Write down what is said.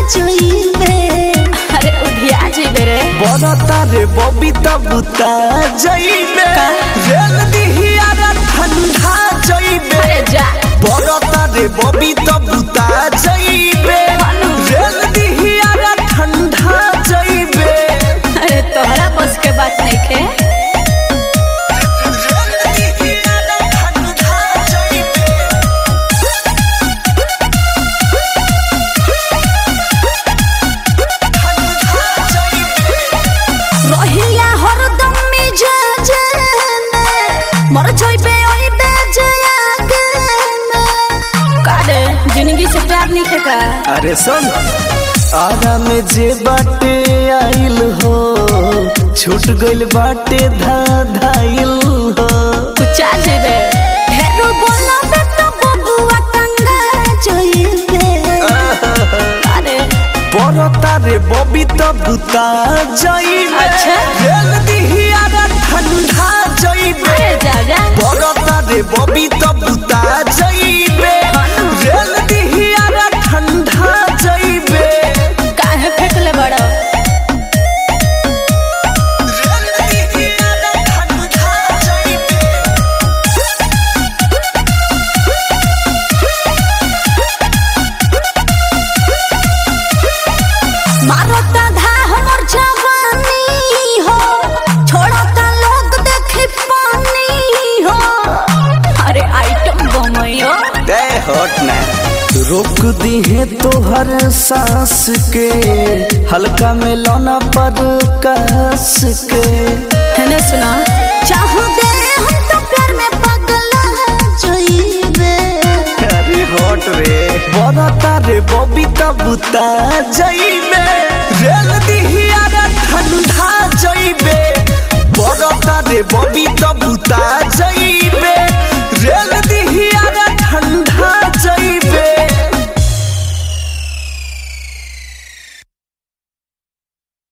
जइबे अरे उधिया जेबे रे बरता रे बबी तबुता जइबे रेल दिहिया ठंडा जइबे अरे जा बरता रे बबी तबुता जइबे रेल दिहिया ठंडा जइबे अरे तोहरा बस के बात नहीं खे रेल दिहिया ठंडा जइबे ठंडा जइबे रहिया हरदम मिजाज में मर जइबे ओइबे जयागे में का रे जिंदगी से प्यार नहीं खे का अरे सुन आरा में जे बाटे आइल हो छूट गइल बाटे धा धाइल हो कुचा जेबे हेरो बोला बे तो बबुआ टंगा जइबे अरे बरता रे बबी त बुता जइबे अच्छा। रेल दिहिया रे ठंडा जइबे अरे जा जा बरता रे बबी त बुता जइबे रेल दिहिया रे ठंडा जइबे काहे फेंकले बड़ो रेल दिहिया रे ठंडा जइबे मारता धा हमर जवानी हो छोड़ता लोग देखे पानी हो अरे आइटम बमयो दे हट ना रोक दी है तोहर सांस के हल्का में लौना पर कस के है सुना चाहो दे हम तो प्यार में पगला जइबे अरे हट रे बरता रे बबी तबुता जइबे रेल दिहिया रे ठंडा जइबे बरता रे बबी तबुता जइबे